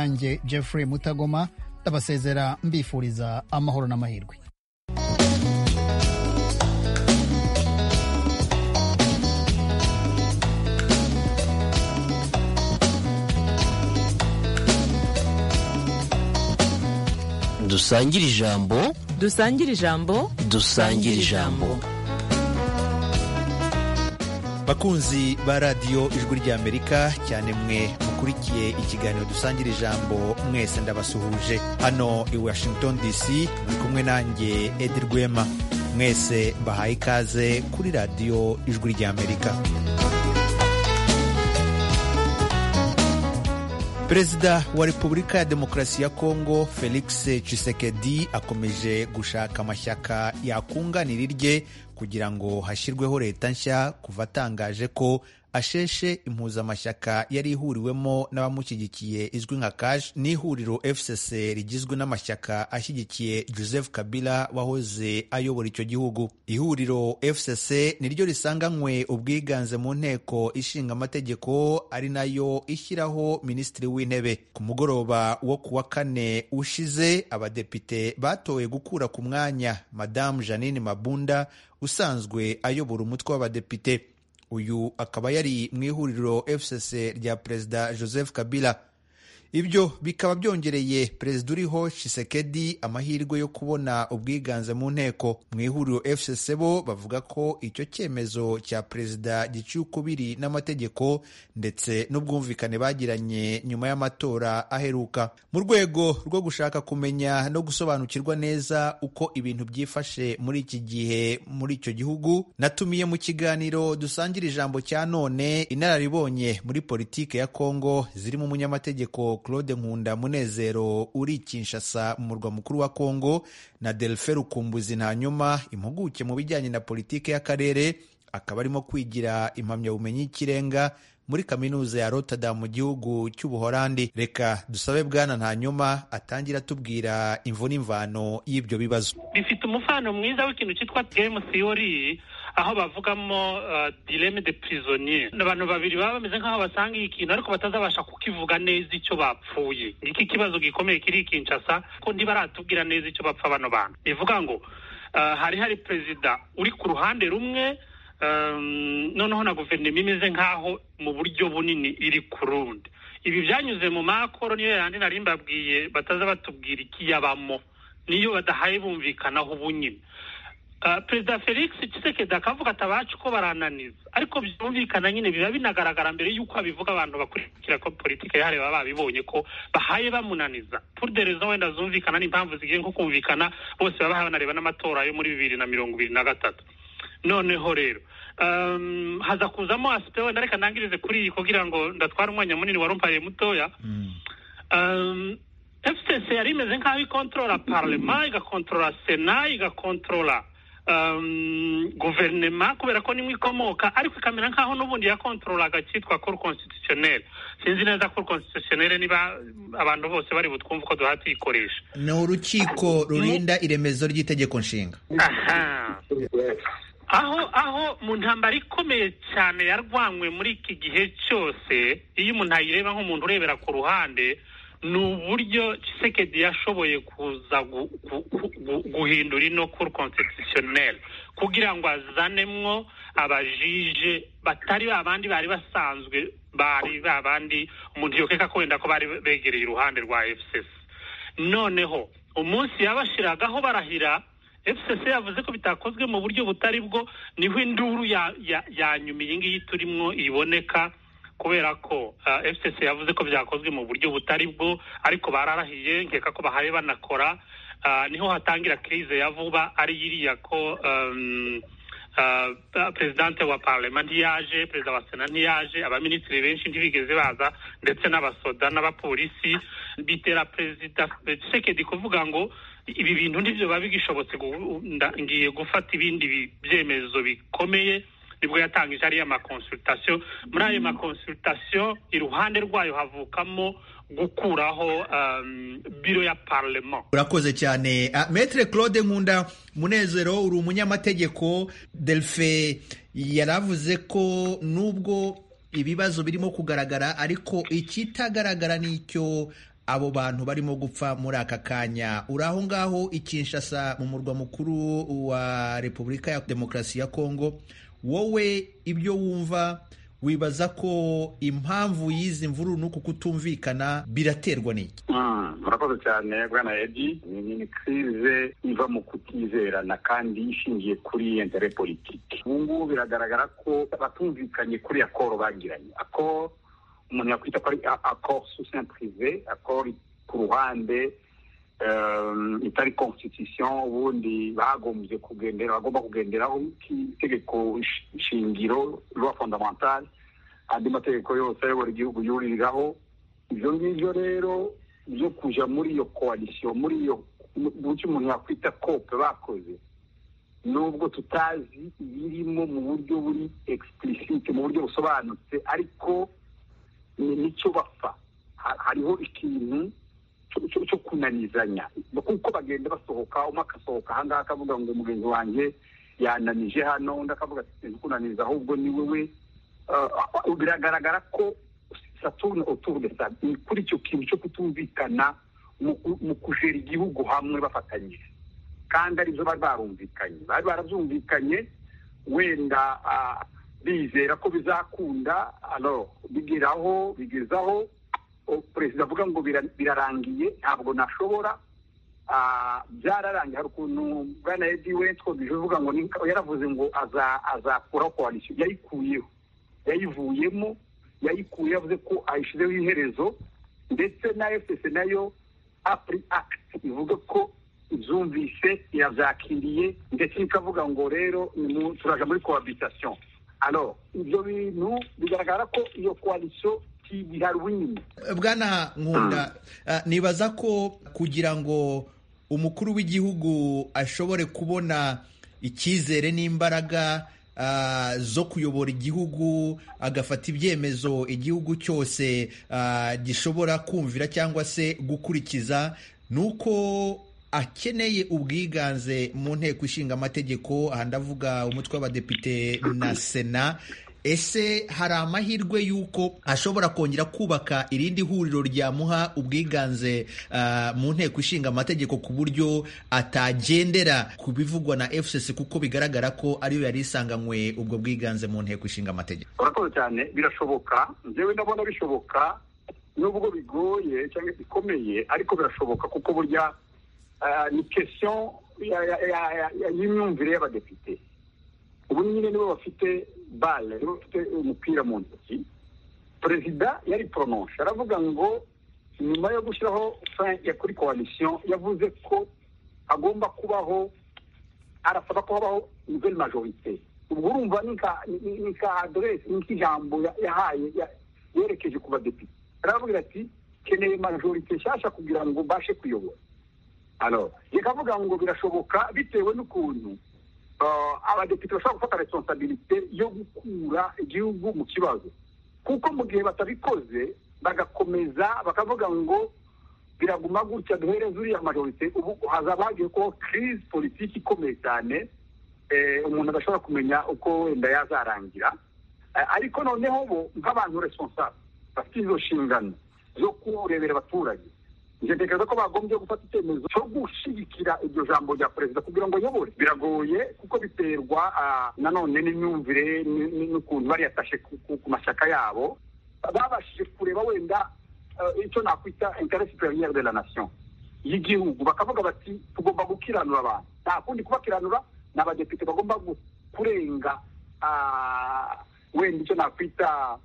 nanjye Jeffrey Mutagoma ndabasezera mbifuriza amahoro n'amahirwe dusangire ijambo dusangire ijambo dusangire ijambo bakunzi ba radiyo ijwi ry'amerika cyane mwe mukurikiye ikiganiro dusangira ijambo mwese ndabasuhuje hano i washington dc muri kumwe nanjye edi rwema mwese mbahaye ikaze kuri radiyo ijwi ry'amerika perezida wa repubulika ya demokarasi ya kongo felix Tshisekedi akomeje gushaka amashyaka yakunganira irye kugira ngo hashyirweho leta nshya kuva atangaje ko asheshe impuzamashyaka yari ihuriwemo n'abamushyigikiye izwi nka kash n'ihuriro fcc rigizwe n'amashyaka ashyigikiye joseph kabila wahoze ayobora icyo gihugu ihuriro fcc niryo risanganywe ubwiganze mu nteko ishinga amategeko ari nayo ishyiraho minisitiri w'intebe ku mugoroba wo ku wa kane ushize abadepite batowe gukura ku mwanya madamu janine mabunda usanzwe ayobora umutwe w'abadepite uyu akaba yari mu ihuriro fcc rya perezida joseph kabila ibyo bikaba byongereye perezida uriho shisekedi amahirwe yo kubona ubwiganze mu nteko mu ihuriro fcc bo bavuga ko icyo cyemezo cya perezida giciye ukubiri n'amategeko ndetse n'ubwumvikane bagiranye nyuma y'amatora aheruka mu rwego rwo gushaka kumenya no gusobanukirwa neza uko ibintu byifashe muri iki gihe muri icyo gihugu natumiye mu kiganiro dusangira ijambo cya none inararibonye muri politike ya kongo zirimo umunyamategeko Claude Nkunda Munezero uri Kinshasa mu murwa mukuru wa Kongo na Delphin Rukumbuzi Ntanyuma impuguke mu bijyanye na politike y'akarere akaba arimo kwigira impamyabumenyi y'ikirenga muri kaminuza ya Rotterdam mu gihugu cy'Ubuholandi reka dusabe bwana Ntanyuma atangira atubwira imvu n'imvano y'ibyo bibazo bifite umufano mwiza w'ikintu cyitwa game theory aho bavugamo dileme de prisonnier abantu babiri baba bameze nk'aho basanga ikintu ariko batazabasha kukivuga neza icyo bapfuye iki kibazo gikomeye kiri ikinshasa ko ntibaratubwira neza icyo bapfa bano bantu bivuga ngo hari hari perezida uri ku ruhande rumwe noneho na guverinoma imeze nk'aho mu buryo bunini iri ku rundi ibi byanyuze mu makoro niyo yandi nari mbabwiye bataza batubwira ikiyabamo niyo badahaye bumvikanaho ubunyine perezida felix Tshisekedi akavuga ati abacu ko barananiza ariko byumvikana nyine biba binagaragara mbere y'uko abivuga abantu bakurikira ko politiki yahariwe baba babibonye ko bahaye bamunaniza puruderezo wenda zumvikana n'impamvu zigiye nko kumvikana bose baba banareba n'amatora yo muri bibiri na mirongo ibiri na gatatu noneho rero haza kuzamo asipe wenda reka ntangirize kuri iyi kugira ngo ndatware umwanya munini wari umpaye mutoya fcc yari imeze nk'aho ikontorora parlema igakontorora sena igakontorora guverinoma kubera ko nimwe ikomoka ariko ikamera nk'aho n'ubundi yakontorolaga cyitwa cour constitutionnel sinzi neza cour constitutionnel niba abantu bose bari butwumve ko duha tuyikoresha ni urukiko rurinda iremezo ry'itegeko nshinga aha aho aho mu ntambara ikomeye cyane yarwanywe muri iki gihe cyose iyo umuntu ayireba nk'umuntu urebera ku ruhande ni uburyo Tshisekedi yashoboye kuza guhindura ino cour constitutionnelle kugira ngo azanemwo abajije batari babandi bari basanzwe bari babandi umuntu yokeka ko wenda ko bari begereye iruhande rwa fcc noneho umunsi yabashiragaho barahira fcc yavuze ko bitakozwe mu buryo butari bwo niho induru yanyuma iyi ngiyi turimo iboneka kubera ko fcc yavuze ko byakozwe mu buryo butari bwo ariko bararahiye nkeka ko bahaye banakora niho hatangira kirize ya vuba ari iriya ko perezidante wa parlema ntiyaje perezida wa sena ntiyaje abaminisitiri benshi ntibigeze baza ndetse n'abasoda n'abapolisi bitera perezida sekedi kuvuga ngo ibi bintu ntibyo biba bigishobotse ngiye gufata ibindi byemezo bikomeye nibwo yatangije ariya makonsultasiyo muri ayo makonsultasiyo iruhande rwayo havukamo gukuraho biro ya parlement urakoze cyane metre claude nkunda munezero uri umunyamategeko delphe yaravuze ko nubwo ibibazo birimo kugaragara ariko ikitagaragara ni icyo abo bantu barimo gupfa muri aka kanya uri aho ngaho i Kinshasa mu murwa mukuru wa repubulika ya demokarasi ya kongo wowe ibyo wumva wibaza ko impamvu y'izi mvururu n'uku kutumvikana biraterwa n'iki Mm, murakoze cyane bwana edi ni ni kirize iva mu kutizerana kandi ishingiye kuri intere politiki ubu ngubu biragaragara ko batumvikanye kuri akoro bagiranye akoro umuntu yakwita ko ari akoro susin prive akoro ku ruhande um, itari constitution ubundi bagombye kugendera bagomba kugenderaho itegeko sh- shingiro loi fondamentale andi mategeko yose ayobora igihugu yuririraho ibyo ngibyo rero byo kuja muri iyo koalisiyo muri iyo buryo umuntu yakwita kope bakoze nubwo tutazi ibirimo mu buryo buri explicite mu buryo busobanutse ariko ni nicyo bapfa Ha- hariho ikintu cyo- cyo- cyo kunanizanya kuko bagenda basohoka umwe agasohoka ahangaha akavuga ngo mugenzi wanjye yananije hano undi akavuga ati sinzi kunaniza ahubwo ni wowe Ah, biragaragara ko saturne autour de ça ni kuri icyo kintu cyo kutumvikana mu ku- mu kujera igihugu hamwe bafatanyije kandi aribyo bari barumvikanye bari barabyumvikanye wenda ah, bizera ko bizakunda alors bigeraho bigezaho o- perezida avuga ngo bira- birarangiye ntabwo nashobora Ah, byararangiye hari ukuntu bwana edi wentwo bivuga ngo ni- yaravuze ngo aza- azakuraho koalisiyo yayikuyeho yayivuyemo yayikuye yavuze ko ayishyizeho iherezo ndetse na efuse nayo apuri akiti ivuga ko ibyumvise irabyakiriye ndetse ikavuga ngo rero ni mu- turaja muri kohabitasiyo alo ibyo bintu bigaragara ko iyo koalisiyo ntibihari ubunini bwana nkunda ah, nibaza ko kugira ngo umukuru w'igihugu ashobore kubona icyizere n'imbaraga ah, zo kuyobora igihugu agafata ibyemezo igihugu cyose ah, gishobora kumvira cyangwa se gukurikiza ni uko akeneye ubwiganze mu nteko ishinga amategeko aha ndavuga umutwe w'abadepite na sena ese hari amahirwe y'uko ashobora kongera kubaka irindi huriro ryamuha ubwiganze ah, mu nteko ishinga amategeko ku buryo atagendera ku bivugwa na fcc kuko bigaragara ko ariyo yari isanganywe ubwo bwiganze mu nteko ishinga amategeko urakoze cyane birashoboka njyewe ndabona bishoboka nubwo bigoye cyangwa bikomeye ariko birashoboka kuko burya ah, ni kesiyo y'imyumvire y'abadepite ubu nyine nibo bafite bale nibo bafite umupira mu ntoki perezida yari poromoshe aravuga ngo nyuma yo gushyiraho fin ya kuri koalisiyo yavuze ko hagomba kubaho arasaba ko habaho nouvelle majorité ubwo urumva ni ka ni- ni ka adresse ni nk'ijambo ya- yahaye ya- yerekeje ku badepite aravugira ati keneye majorité nshyashya kugira ngo mbashe kuyobora alors reka avuga ngo birashoboka bitewe n'ukuntu ah, abadepite bashobora gufata responsabilité yo gukura igihugu mu kibazo kuko mu gihe batabikoze bagakomeza bakavuga ngo biraguma gutya duhereze uriya majorite ubu hazaba hagiye kubaho crise politiki ikomeye cyane eh, umuntu adashobora kumenya uko wenda yazarangira Eh, ariko noneho bo nk'abantu responsable bafite izo nshingano zo kurebera abaturage njye ntekereza ko bagombye gufata icyemezo cyo gushyigikira iryo jambo rya perezida kugira ngo ayobore biragoye kuko biterwa ah, nanone n'imyumvire n- n- n'ukuntu bariyatashe ku- ku ku mashyaka yabo babashije kureba wenda eh, icyo nakwita interet superieur de la nation y'igihugu bakavuga bati tugomba gukiranura abantu nta kundi kubakiranura ni abadepite bagomba gu- kurenga ah, wenda icyo nakwita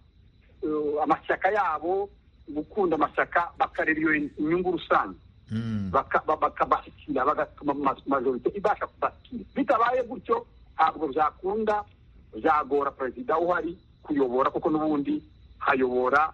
eh, amashyaka yabo gukunda amashyaka bakareba iyo inyungu rusange baka- ba- bakabashyikira bagatuma ma- majorite ibasha kubashyikira bitabaye gutyo ntabwo byakunda byagora perezida uhari kuyobora kuko n'ubundi hayobora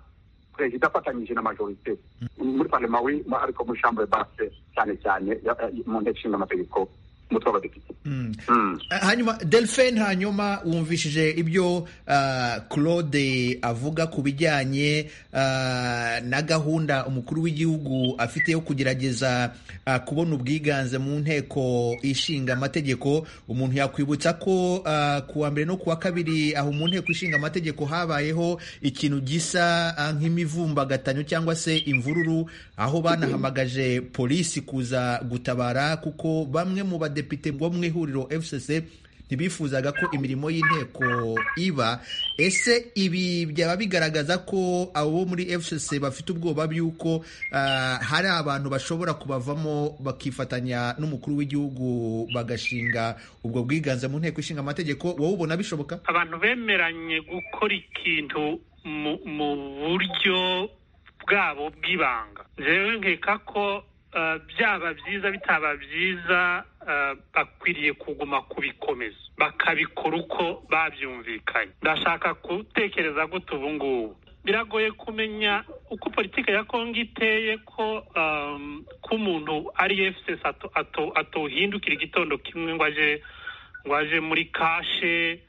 perezida afatanyije na majorite muri parlema wi ariko muri shambure base cyane cyane ya- ya- mu nteko ishinga amategeko umutwe w'abadepite Mm. hanyuma delphine hanyuma wumvishije ibyo ah, claude avuga ku bijyanye ah, na gahunda umukuru w'igihugu afite yo kugerageza ah, kubona ubwiganze mu nteko ishinga amategeko umuntu yakwibutsa ko ah, ku wa mbere no ku wa kabiri aho mu nteko ishinga amategeko habayeho ikintu gisa ah, nk'imivumbagatano cyangwa se imvururu aho banahamagaje polisi kuza gutabara kuko bamwe mu badepite bo mu ihuriro fcc ntibifuzaga ko imirimo y'inteko iba ese ibi byaba bigaragaza ko abo bo muri fcc bafite ubwoba by'uko ah, hari abantu bashobora kubavamo bakifatanya n'umukuru w'igihugu bagashinga ubwo bwiganze mu nteko ishinga amategeko wowe ubona bishoboka abantu bemeranye gukora ikintu mu mu buryo bwabo bw'ibanga rero nkeka ko eh, byaba byiza bitaba byiza eh, bakwiriye kuguma kubikomeza bakabikora uko babyumvikanye ndashaka gutekereza gute ubu ngubu biragoye kumenya uko politiki ya kongo iteye ko um, ko umuntu ari fcs ato- ato- atohindukira igitondo kimwe ngo aje ngo aje muri kashe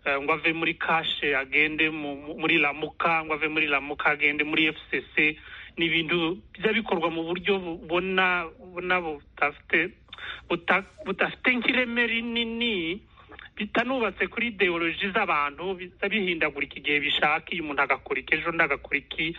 eh, ngo ave muri kashe agende mu- mu- muri lamuka ngo ave muri lamuka agende muri fcc ni ibintu bijya bikorwa mu buryo bubona bubona budafite buta- budafite nk'ireme rinini bitanubatse kuri ideoloji z'abantu biza bihindagurika igihe bishaka iyo umuntu agakora iki ejo undi agakora iki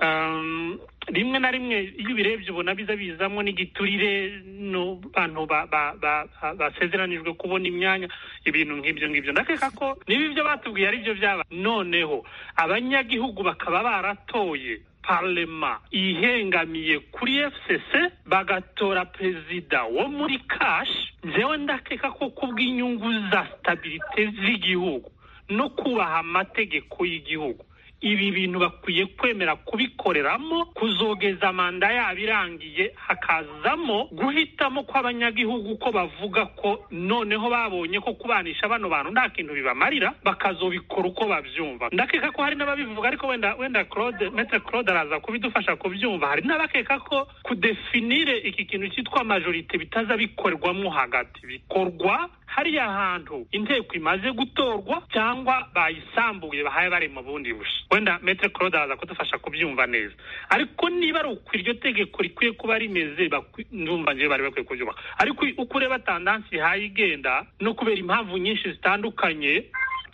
Um, rimwe na rimwe iyo ubirebye ubona biza bizamo n'igiturire n'abantu ba- ba- ba- ba- basezeranijwe kubona imyanya ibintu nk'ibyo ngibyo ndakeka ko niba ibyo batubwiye ari byo byaba noneho abanyagihugu bakaba baratoye parlema ihengamiye kuri fcc bagatora perezida wo muri kashi njyewe ndakeka ko kubw'inyungu za stabilite z'igihugu no kubaha amategeko y'igihugu ibi bintu bakwiye kwemera kubikoreramo kuzogeza manda yabo irangiye hakazamo guhitamo kw'abanyagihugu ko bavuga ko noneho babonye ko kubanisha bano bantu nta kintu bibamarira bakazobikora uko babyumva ndakeka ko hari n'ababivuga ariko wenda wenda claude metre claude araza kubidufasha kubyumva hari n'abakeka ko kudefinire iki kintu cyitwa majorite bitaza bikorwamo hagati bikorwa hariya hantu inteko imaze gutorwa cyangwa bayisambuye bahaye bari mu bundi busha wenda metre claude araza kudufasha kubyumva neza ariko niba ari uko iryo tegeko rikwiye kuba rimeze bakwi- ndumva ngewe bari bakwiye kuryubaka ariko uko ureba tandansi ihaye igenda no kubera impamvu nyinshi zitandukanye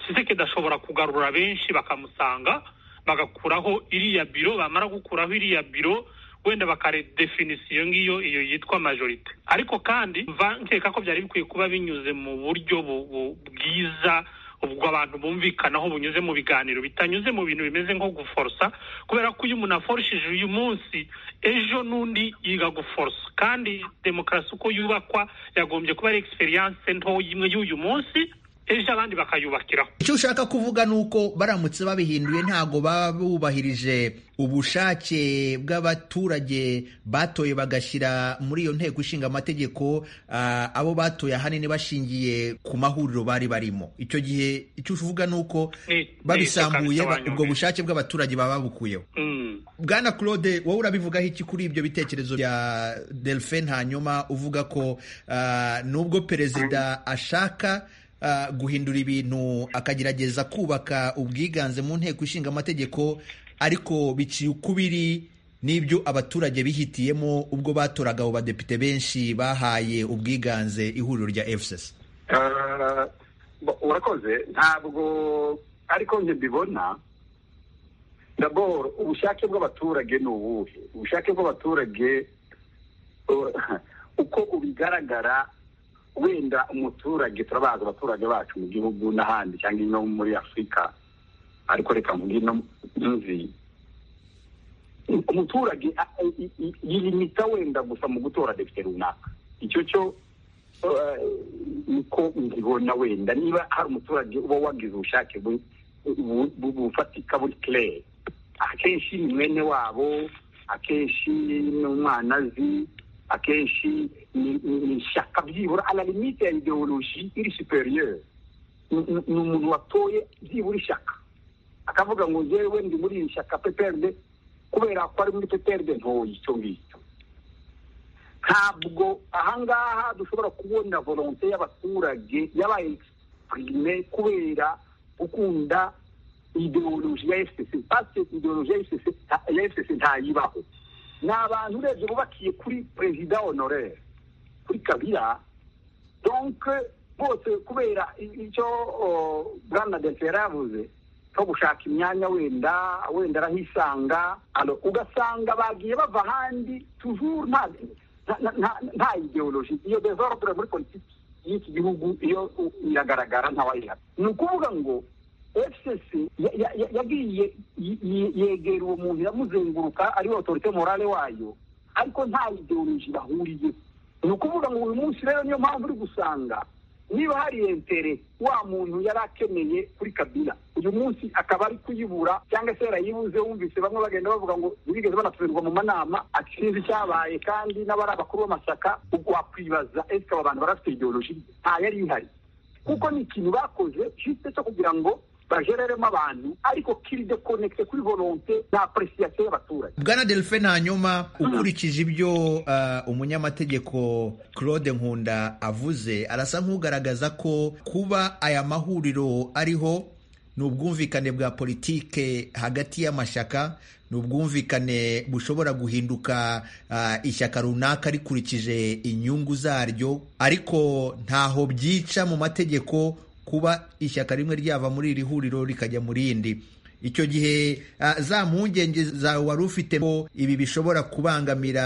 kisekedi ashobora kugarura benshi bakamusanga bagakuraho iriya biro bamara gukuraho iriya biro wenda bakaredefinisiyo ngiyo iyo yitwa majorite ariko kandi mva nkeka ko byari bikwiye kuba binyuze mu buryo bu- bu- bwiza ubwo abantu bumvikanaho bunyuze mu biganiro bitanyuze mu bintu bimeze nko guforosa kubera ko iyo umuntu aforishije uyu munsi ejo n'undi yiga guforosa kandi demokarasi uko yubakwa yagombye kuba ari egisperiyanse nto imwe y'uyu munsi ejo abandi bakayubakiraho icyo ushaka kuvuga ni uko baramutse babihinduye ntabwo baba bubahirije ubushake bw'abaturage batoye bagashyira muri iyo nteko ishinga amategeko ah, abo batoye ahanini bashingiye ku mahuriro bari barimo icyo gihe icyo uvuga ni uko Ni- babisambuye ni- ba- ubwo bushake bw'abaturage baba babukuyeho Mm. bwana claude wowe urabivugaho iki kuri ibyo bitekerezo bya delphine hanyuma uvuga ko ah, nubwo perezida ashaka ah, guhindura ibintu akagerageza kubaka ubwiganze mu nteko ishinga amategeko ariko biciye ukubiri n'ibyo abaturage bihitiyemo ubwo batoraga abo badepite benshi bahaye ubwiganze ihuriro rya fcc Ah, bo- urakoze ntabwo ariko njye mbibona daboro ubushake bw'abaturage ni ubuhe ubushake bw'abaturage uh, uko ubigaragara wenda umuturage turabazi abaturage bacu mu gihugu n'ahandi cyangwa ino muri afurika ariko reka mvuge ino nzi umuturage a- i- i- yilimita wenda gusa mu gutora depite runaka icyo cyo eh, niko nkibona wenda niba hari umuturage uba wagize ubushake bu- bu- bu- bufatika buri claire akenshi ni mwene wabo akenshi ni umwanazi akenshi ni- ni ni ishyaka byibura ala limite ya ideoloji iri superieur Ni- ni ni umuntu watoye byibura ishyaka akavuga ngo njyewe ndi muri iri shyaka pprd kubera ko ari muri pprd ntoye icyo ngicyo ntabwo ahangaha dushobora kubona volonte y'abaturage y'aba egisipurime kubera gukunda ideoloji ya efuperi pasi ideoloji ya efuperi ntayibaho ni abantu urebye bubakiye kuri perezida honorere kuri kabira donke bose kubera icyo bwana dente yari yavuze cyo gushaka imyanya wenda wenda arahisanga alo ugasanga bagiye bava ahandi tujuru nta nta- nta- nta ideoloji iyo developure muri politiki y'iki gihugu iyo u- iragaragara ntawayihana ni ukuvuga ngo fcc ya- ya- ya- yagiye ye- ye- yegera uwo muntu iramuzenguruka ariwe otorite morale wayo ariko nta ideoloji bahuriye ni ukuvuga ngo uyu munsi rero niyo mpamvu uri gusanga niba hari entere wa muntu yari akeneye kuri kabila uyu munsi akaba ari kuyibura cyangwa se yarayibuze wumvise bamwe bagenda bavuga ngo ntibigeze banatumirwa mu manama ati sinzi icyabaye kandi n'abari abakuru b'amasaka ubwo wakwibaza ese aba bantu barafite ideoloji nta yari ihari kuko ni ikintu bakoze cyitse cyo kugira ngo bajereremo abantu ariko kiri de konekite kuri volonte na apuresiyasiyo y'abaturage bwana delphine hanyuma ukurikije ibyo uh, umunyamategeko claude nkunda avuze arasa nk'ugaragaza ko kuba aya mahuriro ariho ni ubwumvikane bwa politike hagati y'amashyaka ni ubwumvikane bushobora guhinduka uh, ishyaka runaka rikurikije inyungu zaryo ariko ntaho byica mu mategeko kuba ishyaka rimwe ryava muri iri huriro rikajya mu rindi icyo gihe ah, za mpungenge zawe wari ufite ko ibi bishobora kubangamira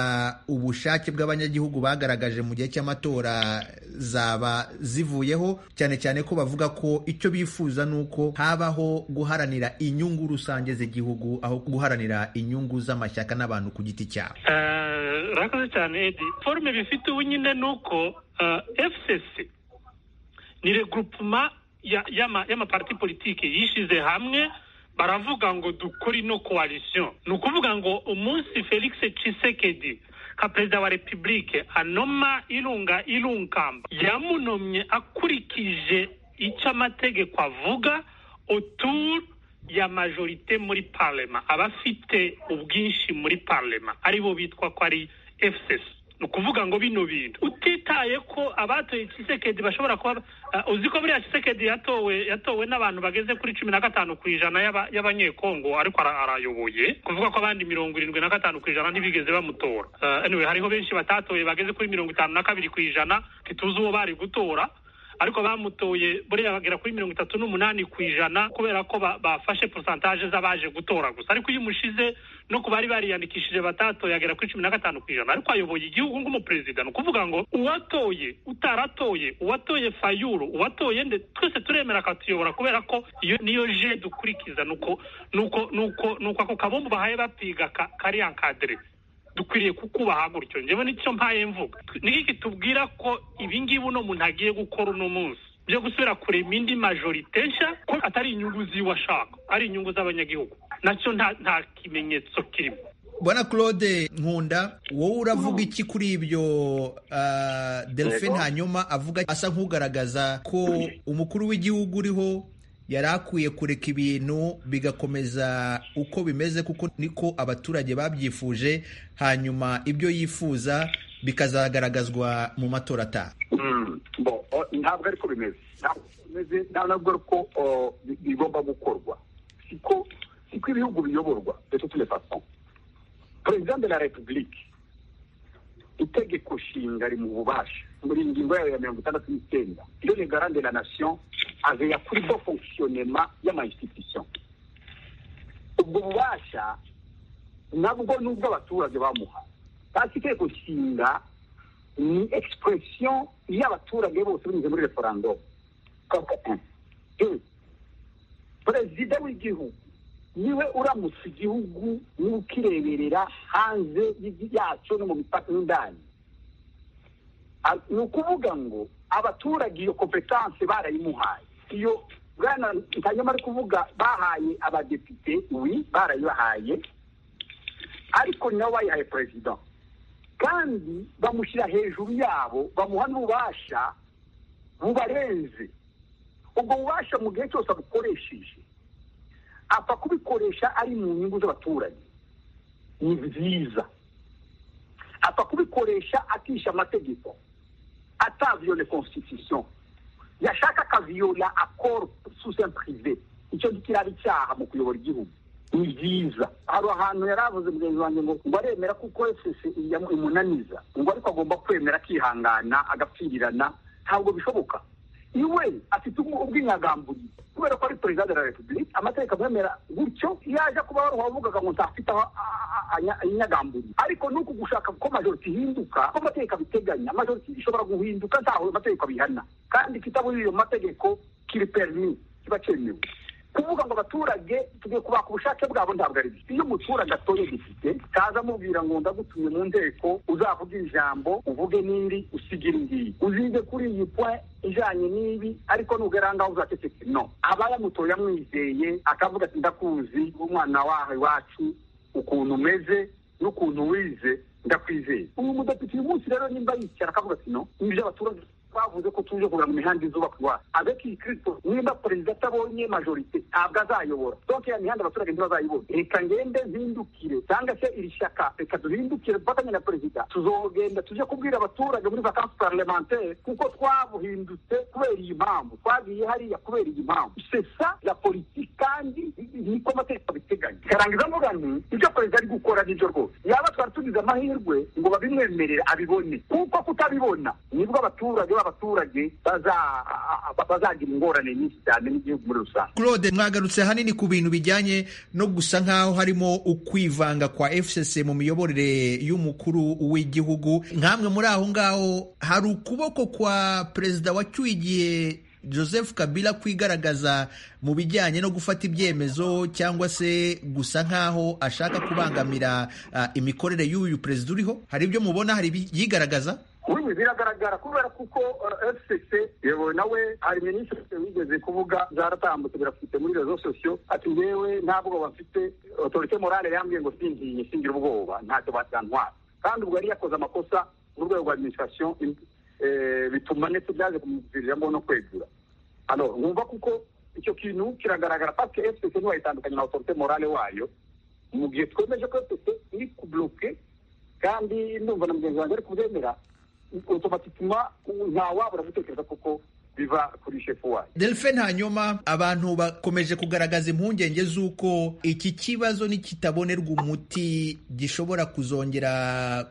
ubushake bw'abanyagihugu bagaragaje mu gihe cy'amatora zaba zivuyeho cyane cyane ko bavuga ko icyo bifuza ni uko habaho guharanira inyungu rusange z'igihugu aho guharanira inyungu z'amashyaka n'abantu ku giti cyabo Eh, urakoze cyane edi forume bifite ubu nyine ni uko fcc ni regroupement ya- y'ama- y'amaparti politike yishyize hamwe baravuga ngo dukore ino coalition ni ukuvuga ngo umunsi felix cisekedi nka perezida wa repubulike anoma irunga irunkamba yamunomye akurikije icyo amategeko avuga autour ya majorite muri parlema abafite ubwinshi muri parlema aribo bitwa ko ari fcs ni ukuvuga ngo bino bintu utitaye ko abatoye kisekedi bashobora kuba uh, uzi ko buriya kisekedi yatowe yatowe n'abantu bageze kuri cumi na gatanu ku ijana y'aba- y'abanyekongo ariko ara- arayoboye kuvuga ko abandi mirongo irindwi na gatanu ku ijana ntibigeze bamutora uh, anyway, hariho benshi batatoye bageze kuri mirongo itanu na kabiri ku ijana ntituzi uwo bari gutora ariko bamutoye buriya bagera kuri mirongo itatu n'umunani ku ijana kubera ko ba- bafashe porosantaje z'abaje gutora gusa ariko iyo umushize no ku bari bariyandikishije batatoye agera kuri cumi na gatanu ku ijana ariko ayoboye igihugu nk'umuperezida ni ukuvuga ngo uwatoye utaratoye uwatoye fayuro uwatoye nde twese turemera akatuyobora kubera ko iyo niyo je dukurikiza nuko nuko nuko nuko ako kabumbu bahaye bapiga ka- kari encadré dukwiriye kukubaha gutyo njyewe nicyo mpaye mvuga niki kitubwira ko ibingibi uno muntu agiye gukora uno munsi byo gusubira kurema indi majorite nshya ko atari inyungu ziwe ashaka ari inyungu z'abanyagihugu nacyo nta nta kimenyetso kirimo bwana claude nkunda wowe uravuga iki kuri ibyo ah, delphine hanyuma avuga asa nk'ugaragaza ko umukuru w'igihugu uriho yari akwiye kureka ibintu bigakomeza uko bimeze kuko niko abaturage babyifuje hanyuma ibyo yifuza bikazagaragazwa mu matora ataha Mm, bo o- ntabwo ariko bimeze Ntabwo bimeze nta nubwo ariko o, bi- bigomba gukorwa siko siko ibihugu biyoborwa de toutes les façons perezida de la republique itegeko nshinga ari mu bubasha muri ingingo yayo ya mirongo itandatu n'icyenda iyo ni garande la nation aveya kuri bo fonctionnement y'amainstitution ubwo bubasha nabwo nubwo abaturage bamuha basi itegeko nshinga ni expression y'abaturage bose binyuze muri referendum koko Deux, perezida w'igihugu niwe uramutse igihugu niwe ukireberera hanze y'igi- yacyo no mu mipaka n'indani A- ni ukuvuga ngo abaturage iyo kompetanse barayimuhaye iyo bwana ntanyama ari kuvuga bahaye abadepite wi barayibahaye ariko nabo bayihaye perezida kandi bamushyira hejuru yabo bamuha n'ububasha bubarenze ubwo bubasha mu gihe cyose abukoresheje apfa kubikoresha ari mu nyungu z'abaturage ni byiza ashaka kubikoresha atisha amategeko ataviole constitution yashaka akaviyola akoro susen prive icyo kiraba icyaha mu kuyobora igihugu ni byiza hari ahantu yari avuze mugenzi wanjye ngo ngo aremera kuko wese imunaniza ngo ariko agomba kwemera akihangana agapfirirana ntabwo bishoboka iwe afite ubwinyagambuye kubera ko ari perezida de la repubulika amategeko amwemera gutyo yaje kuba wari wavugaga ngo ntafite aho inyagamburi ariko ni uku gushaka ko majoriti ihinduka ko amategeko abiteganya majoriti ishobora guhinduka ntaho amategeko abihana kandi kitaburiye iyo mategeko kiri perimi kiba cyemewe kuvuga ngo abaturage tugiye kubaka ubushake bwabo ntabwo ari byo iyo umuturage atoye depite kaza amubwira ngo ndagutumye mu nteko uzavuge ijambo uvuge n'iri usige iri ngiri uzize kuri iyi point ijanye n'ibi ariko nugera ngaho uzaceceke no aba yamutoye amwizeye akavuga ati ndakuzi umwana wawe iwacu ukuntu umeze n'ukuntu wize ndakwizeye uyu mudepite uyu munsi rero nimba yicara akavuga ati no nibyo abaturage bavuze ko tuje kugura mu mihanda izubaka iwacu avec kristo nimba perezida atabonye majorite ntabwo azayobora donc ya mihanda abaturage ntibazayibona reka ngende zindukire cyangwa se iri shyaka reka duhindukire dufatanye na perezida tuzogenda tuje kubwira abaturage muri vacances parlementaire kuko twabuhindutse kubera iyi mpamvu twagiye hariya kubera iyi mpamvu sesa la politike kandi niko amategeko abiteganya karangiza mvuga nti ibyo perezida ari gukora nibyo rwose yaba twari tugize amahirwe ngo babimwemerere abibone kuko kutabibona nibwo abaturage b'abaturage baza- bazagira ingorane nyinshi cyane n'igihugu muri rusange claude mwagarutse hanini ku bintu bijyanye no gusa nk'aho harimo ukwivanga kwa fcc mu miyoborere y'umukuru w'igihugu nk'amwe muri aho ngaho hari ukuboko kwa perezida wacyuye igihe joseph kabila kwigaragaza mu bijyanye no gufata ibyemezo cyangwa se gusa nk'aho ashaka kubangamira ah, imikorere y'uyu perezida uriho hari ibyo mubona hari ibyigaragaza ubu biragaragara kubera kuko fcc yewe nawe hari minisitiri wigeze kuvuga zaratambutse birafite muri rezo sosiyo ati ngewe ntabwo bafite otorite morale yambwiye ngo singiye singira ubwoba ntacyo batantwara kandi ubwo yari yakoze amakosa mu rwego rwa administration eh, bituma ndetse byaje kumuviramo no kwegura alors numva kuko icyo kintu kiragaragara parce que fcc ntiwayitandukanye na otorite morale wayo mu gihe twemeje ko fcc iri kubloke kandi ndumva na mugenzi wanjye ari kubyemera otomatikima ntawabura gutekereza kuko biva kuri shefu wayo delphine hanyuma abantu bakomeje kugaragaza impungenge z'uko iki kibazo nikitabonerwa umuti gishobora kuzongera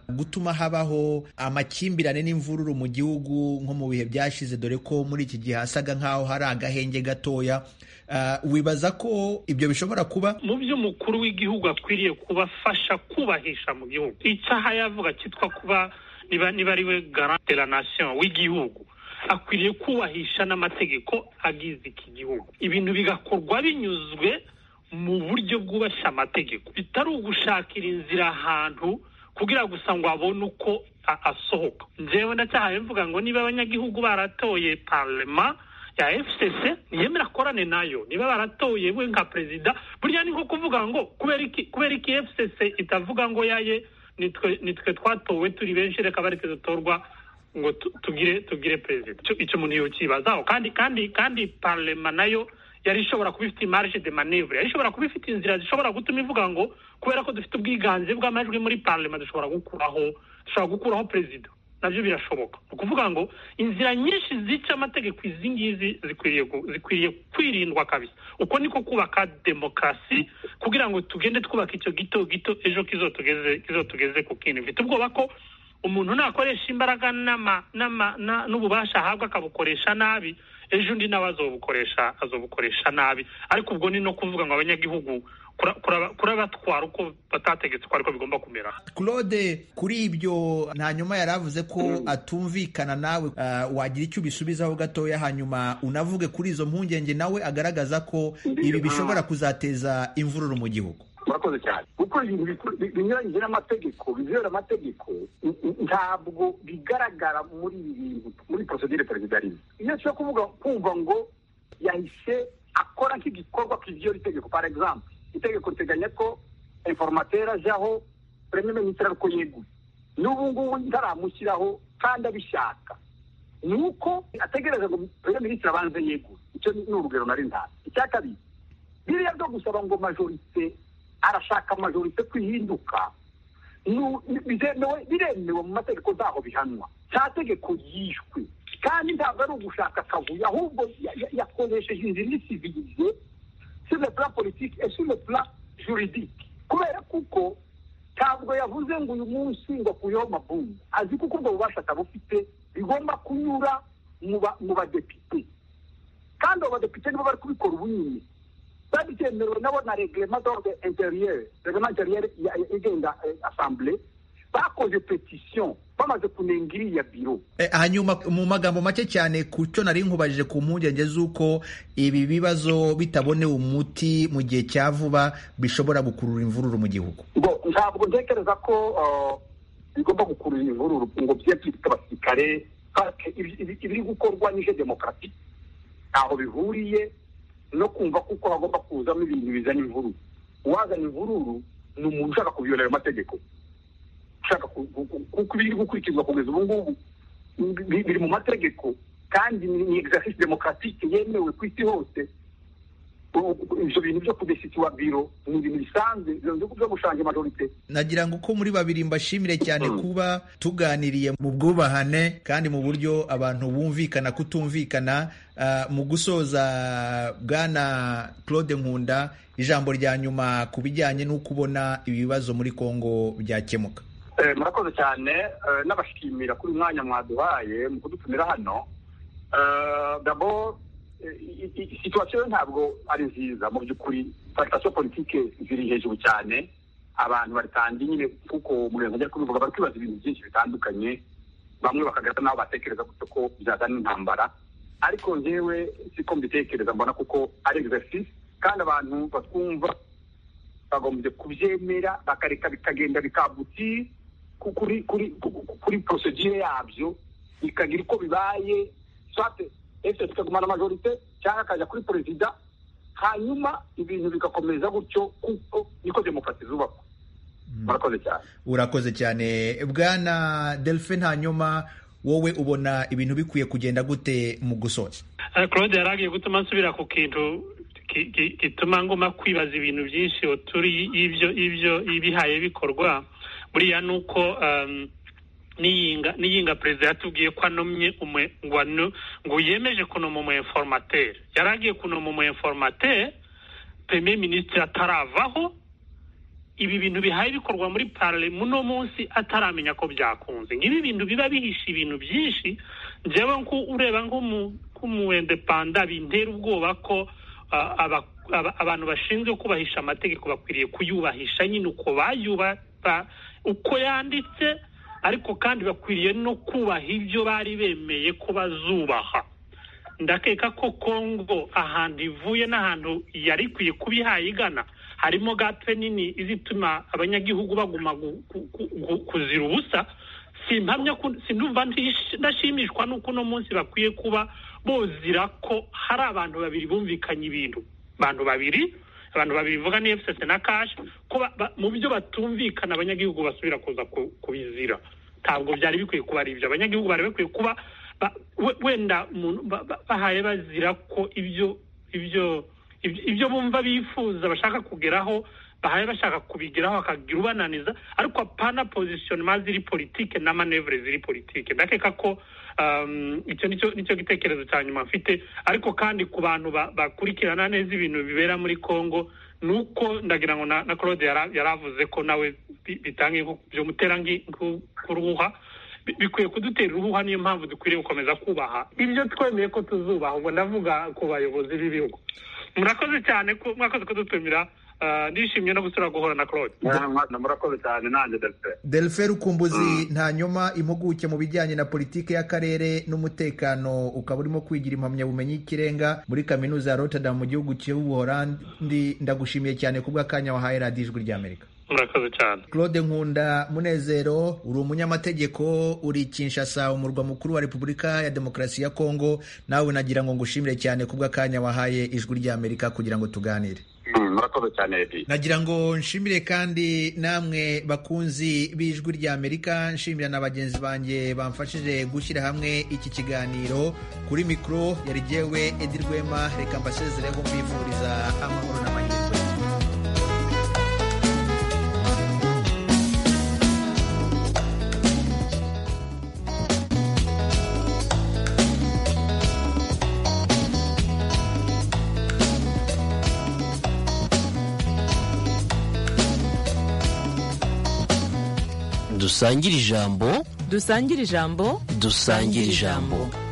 gutuma habaho amakimbirane n'imvururu mu gihugu nko mu bihe byashize dore ko muri iki gihe hasaga nk'aho hari agahenge gatoya Ah, wibaza ko ibyo bishobora kuba mu byo umukuru w'igihugu akwiriye kubafasha kubahisha mu gihugu icyaha yavuga cyitwa kuba niba niba ari we garant de la nation w'igihugu akwiriye kubahisha n'amategeko agize iki gihugu ibintu bigakorwa binyuzwe mu buryo bwubashye amategeko bitari ugushakira inzira ahantu kugira gusa ngo abone uko a- asohoka njyewe ndacyahaye mvuga ngo niba abanyagihugu baratoye parlema ya fcc ntiyemera akorane nayo niba baratoye we nka perezida burya ni nko kuvuga ngo kubera iki kubera iki fcc itavuga ngo yaye nitwe nitwe twatowe turi benshi reka bareke dutorwa ngo tu- tugire tugire perezida Icyo- icyo umuntu yokibazaho kandi kandi kandi parlema nayo yari ishobora kuba ifite marge de manevre yari ishobora kuba ifite inzira zishobora gutuma ivuga ngo kubera ko dufite ubwiganze bw'amajwi muri parlema dushobora gukuraho dushobora gukuraho perezida nabyo birashoboka ni ukuvuga ngo inzira nyinshi zica amategeko izi ngizi zikwiriye gu- zikwiriye kwirindwa kabisa uko niko kubaka demokarasi kugira ngo tugende twubaka icyo gito gito ejo kizotugeze kizotugeze ku kindi mfite ubwoba ko umuntu nakoresha imbaraga n'ama- n'ama- na- n'ububasha ahabwa akabukoresha nabi ejo undi nawe azobukoresha azobukoresha nabi ariko ubwo ni no kuvuga ngo abanyagihugu kura- kuraba- kurabatwara uko batategetse uko ariko bigomba kumera claude kuri ibyo hanyuma yari avuze ko atumvikana nawe ah, wagira icyo ubisubizaho gatoya hanyuma unavuge kuri izo mpungenge nawe agaragaza ko ibi bishobora kuzateza imvururu mu gihugu murakoze cyane kuko ibintu bikuru- bi- binyuranyije n'amategeko bizera amategeko n- n- ntabwo bigaragara muri ibi bintu muri procedure perezidarize iyo cyo kuvuga kumva ngo yahise akora nk'igikorwa kiviyola itegeko par exemple itegeko riteganya ko informateur ajaho premier ministre ariko yeguye n'ubu ngubu ntaramushyiraho kandi abishaka ni uko ategereza ngo premier ministre abanze yegure icyo ni ni urugero nari ntazi icya kabiri biriya byo gusaba ngo majorite arashaka majorite kwihinduka nu- bizemewe biremewe mu mategeko zaho bihanwa cya tegeko yishwe kandi ntabwo ari ugushaka akavuyo ahubwo ya- ya- yakoresheje inzira irisiviye sur le plan politique et sur le plan juridique kubera kuko ntabwo yavuze ngo uyu munsi ngo akuyeho mabumu azi kuko ubwo bubasha atabufite bigomba kunyura mu ba- mu badepite kandi abo badepite nibo bari kubikora ubu nyine babyemerewe nabo na reglema d'ordre interieure reglema interieure ya- ya- igenga eh, assemblée bakoze petition bamaze kunenga iriya biro Eh, hanyuma mu magambo make cyane ku cyo nari nkubajije ku mpungenge z'uko ibi bibazo bitabonewe umuti mu gihe cya vuba bishobora gukurura imvururu mu gihugu ngo ntabwo ntekereza ko ah, bigomba gukurura imvururu ngo bijye byitwa abasirikare pake ibi- ibi- ibiri gukorwa nije demokarasi ntaho bihuriye no kumva kuko hagomba kuzamo ibintu bizana imvururu uwazana imvururu ni umuntu ushaka kubyonera amategeko ushaka ku- ku- ku- kuko ibiri gukurikizwa kugeza ubu ngubu bi- biri mu mategeko kandi ni ni exercice demokaratike yemewe ku isi hose ubu- ibyo bintu byo kudesitiwa biro ni ibintu bisanzwe ibyo bintu byo gushanga majorite nagira ngo uko muri babiri mbashimire cyane kuba tuganiriye mu bwubahane kandi mu buryo abantu bumvikana kutumvikana Ah, mu gusoza bwana claude nkunda ijambo rya nyuma ku bijyanye n'uko ubona ibibazo muri congo byakemuka Eh, murakoze cyane eh, n'abashimira kuri uyu mwanya mwaduhaye mu kudutumira hano Eh, dabo eh, i- i- situwasiyo ntabwo ari nziza mu by'ukuri sitasiyo politike ziri hejuru cyane abantu baritangiye nyine kuko murenge ajya kubivuga bari kwibaza ibintu byinshi bitandukanye bamwe bakagaragara nabo batekereza gutyo ko byazana intambara ariko njyewe siko mbitekereza mbona kuko ari exercice kandi abantu batwumva bagombye kubyemera bakareka bikagenda bikabuti ku- kuri kuri ku- kuri procedure yabyo bikagira uko bibaye soit ese tukagumana majorite cyangwa akajya kuri perezida hanyuma ibintu bigakomeza gutyo kuko niko demokarasi zubakwa murakoze cyane urakoze cyane bwana delphine hanyuma wowe ubona ibintu bikwiye kugenda gute mu gusoza Eh, claude yari agiye gutuma nsubira ku kintu ki- ki- gituma ngoma kwibaza ibintu byinshi turi ibyo ibyo ibihaye bikorwa buriya ni uko um, niyinga niyinga perezida yatubwiye ko anomye umwe ngo ano- ngo yemeje kunoma umu informateri yari agiye kunoma umu informateri premier ministre ataravaho ibi bintu bihaye bikorwa muri paralemu uno munsi ataramenya ko byakunze nk'ibi bintu biba bihishe ibintu byinshi njyewe nku- ureba nk'umuwendepanda bintera ubwoba ko ah, aba- aba- abantu bashinzwe kubahisha amategeko bakwiriye kuyubahisha nyine uko bayubaha uko yanditse ariko kandi bakwiriye no kubaha ibyo bari bemeye ko bazubaha ndakeka ko kongo ahantu ivuye n'ahantu yari ikwiye kuba ihaye igana harimo gape nini izituma abanyagihugu baguma gu- gu- gu- gu- kuzira ubusa simpamya ko sinumva ntish- ndashimishwa n'uko uno munsi bakwiye kuba bozira ko hari abantu babiri bumvikanye ibintu abantu babiri abantu babiri bivuga ni fcc na kashi ko ba- ba- mu byo batumvikana abanyagihugu basubira kuza ku- kubizira ntabwo byari bikwiye kuba ari ibyo abanyagihugu bari bakwiye kuba ba- we- wenda umuntu- ba- ba- bahaye bazira ko ibyo ibyo ibyo- ibyo bumva bifuza bashaka kugeraho bahaye bashaka kubigeraho bakagira ubananiza ariko apana pozisiyonema ziri politike na manevure ziri politike ndakeka ko um, icyo nicyo nicyo gitekerezo cya nyuma mfite ariko kandi ku bantu ba- bakurikirana neza ibintu bibera muri congo ni uko ndagira ngo na na claude yara- yaravuze ko nawe bi- bitange nko- byamutera nki- nku- nk'uruhuha bi- bikwiye kudutera uruhuha niyo mpamvu dukwiriye gukomeza kubaha ibyo twemeye ko tuzubaha ubwo ndavuga ku bayobozi b'ibihugu murakoze cyane ko mwakoze kudutumira ah, ndishimye no gusura guhura na claude Mwana, murakoze cyane nanjye dafite delphine rukumbuzi ntanyuma impuguke mu bijyanye na politiki y'akarere n'umutekano ukaba urimo kwigira impamyabumenyi y'ikirenga muri kaminuza ya rotterdam mu gihugu cy'ubuholandi ndagushimiye cyane ku bw'akanya wahaye radiyo ijwi ry'amerika murakoze cyane claude nkunda munezero uri umunyamategeko uri kinshasa umurwa mukuru wa repubulika ya demokarasi ya kongo nawe nagira ngo ngushimire cyane ku bw'akanya wahaye ijwi ry'amerika kugira ngo tuganire Mm, murakoze cyane edi nagira ngo nshimire kandi namwe bakunzi b'ijwi ry'amerika nshimira na bagenzi banjye bamfashije gushyira hamwe iki kiganiro kuri mikoro yari jyewe edi rwema reka mbasezereho mbifuriza amahoro n'amahirwe dusangire ijambo dusangire ijambo dusangire ijambo